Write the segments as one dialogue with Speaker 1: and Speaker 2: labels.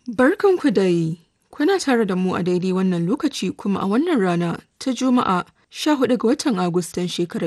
Speaker 1: Barkanku dai, kuna tare da mu a daidai wannan lokaci kuma a wannan rana ta Juma'a 14 ga watan Agustan shekarar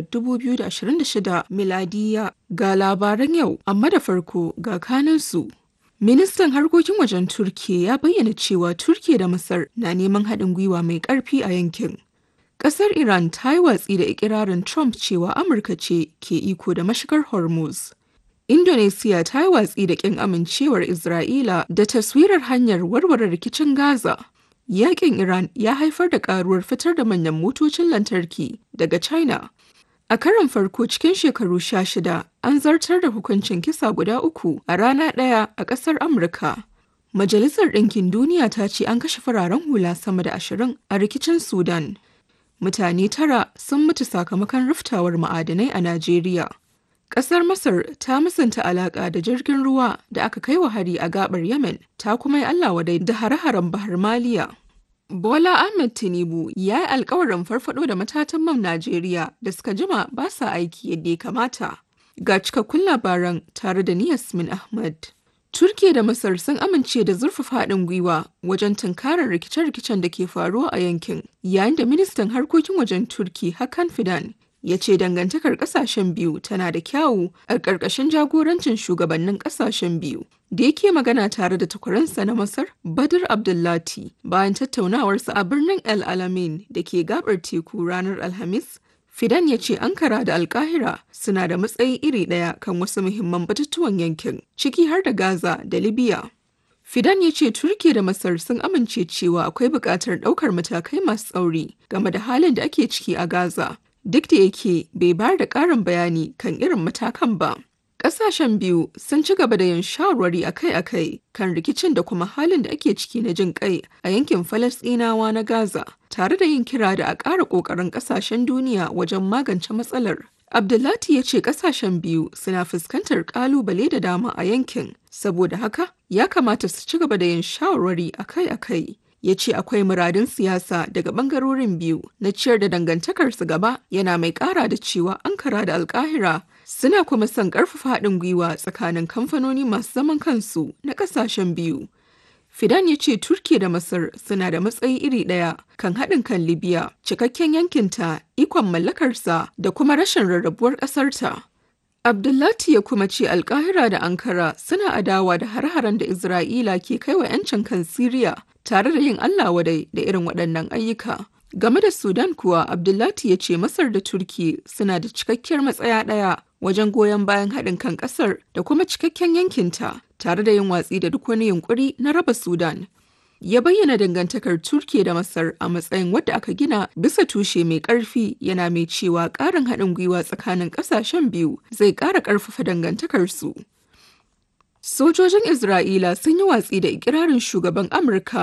Speaker 1: 2026 miladiya ga labaran yau, amma da farko ga kanansu. Ministan harkokin wajen Turkiyya ya bayyana cewa Turkiyya da Masar na neman haɗin gwiwa mai ƙarfi a yankin. Ƙasar Iran ta yi watsi da ikirarin Trump cewa Amurka ce ke iko da mashigar Hormuz. Indonesia ta yi watsi da ƙin amincewar Isra'ila da taswirar hanyar warware rikicin Gaza. Yaƙin Iran ya haifar da ƙaruwar fitar da manyan motocin lantarki daga China. A karon farko cikin shekaru sha shida, an zartar da hukuncin kisa guda uku a rana ɗaya a ƙasar Amurka. Majalisar Ɗinkin Duniya ta ce an kashe fararen hula sama da ashirin a rikicin Sudan. Mutane tara sun mutu sakamakon riftawar ma'adanai a Najeriya. Ƙasar Masar ta musanta alaƙa da jirgin ruwa da aka kai wa hari a gabar Yemen, ta kuma yi Allah wadai da hare-haren Bahar Maliya. Bola Ahmed Tinubu ya yi alkawarin farfado da matatan man Najeriya da suka jima ba sa aiki yadda ya kamata. Ga cikakkun labaran tare da ni Yasmin Ahmad. Turkiya da Masar sun amince da zurfafa haɗin gwiwa wajen tunkarar rikice-rikicen da ke faruwa a yankin, yayin da ministan harkokin wajen Turki Hakan Fidan ya ce dangantakar kasashen biyu tana da kyawu a ƙarƙashin jagorancin shugabannin kasashen biyu da yake magana tare da takwaransa na masar badr abdullati bayan tattaunawarsa a birnin el alamein da ke gabar teku ranar alhamis fidan ya ce ankara da alkahira suna da matsayi iri ɗaya kan wasu muhimman batutuwan yankin ciki har da gaza da libya Fidan ya ce Turkiya da Masar sun amince cewa akwai buƙatar ɗaukar matakai masu tsauri game da halin da ake ciki a Gaza, duk da yake bai bayar da ƙarin bayani kan irin matakan ba. Ƙasashen biyu sun ci gaba da yin shawarwari akai-akai kan rikicin da kuma halin da ake ciki na jin kai a yankin Falasɗinawa na Gaza, tare da yin kira da a ƙara ƙoƙarin ƙasashen duniya wajen magance matsalar. Abdullati ya ce ƙasashen biyu suna fuskantar ƙalubale da dama a yankin, saboda haka ya kamata su ci gaba da yin shawarwari akai-akai. ya ce akwai muradun siyasa daga bangarorin biyu na ciyar da dangantakarsu gaba yana mai kara da cewa ankara da alkahira suna kuma son karfafa haɗin gwiwa tsakanin kamfanoni masu zaman kansu na ƙasashen biyu fidan ya ce turkiya da masar suna da matsayi iri ɗaya kan haɗin kan libya cikakken yankinta ikon mallakarsa da kuma rashin rarrabuwar ƙasarta Abdullati ya kuma ce Alkahira da Ankara suna adawa da har-haren da Isra'ila ke kai wa 'yancin kan Siriya tare da yin Allah wadai da irin waɗannan ayyuka. Game da Sudan kuwa Abdullati ya ce Masar da Turki suna da cikakkiyar matsaya ɗaya wajen goyon bayan haɗin kan ƙasar da kuma cikakken yankinta tare da yin watsi da duk wani yunƙuri na raba Sudan. ya bayyana dangantakar Turkiya da Masar a matsayin wadda aka gina bisa tushe mai ƙarfi yana mai cewa ƙarin haɗin gwiwa tsakanin ƙasashen biyu zai ƙara ƙarfafa dangantakarsu. Sojojin Isra'ila sun yi watsi da ikirarin shugaban Amurka